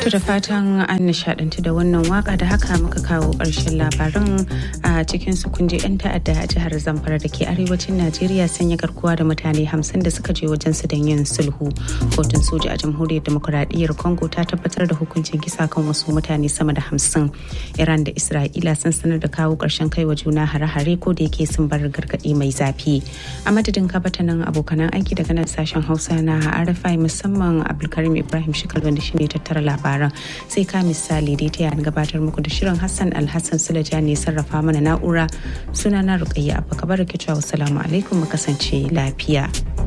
To da fatan an nishadantu da wannan waka da haka muka kawo ƙarshen labarin a cikin su kunje 'yan ta'adda a jihar Zamfara da ke arewacin Najeriya sanya garkuwa da mutane hamsin da suka je wajen su don yin sulhu. Kotun soja a jamhuriyar demokuraɗiyyar Congo ta tabbatar da hukuncin kisa kan wasu mutane sama da hamsin. Iran da Isra'ila sun sanar da kawo ƙarshen kai wa juna hare-hare ko da yake sun bar gargaɗi mai zafi. A madadin kabatanin abokanan aiki daga nan sashen Hausa na RFI musamman Abdulkarim Ibrahim Shikal wanda shine tattara labaran. sai ka misali dai ta gabatar muku da shirin Hassan Alhassan Sulaja ne sarrafa mana na'ura sunana Rukayya Abba Kabar ke cewa assalamu alaikum mu kasance lafiya.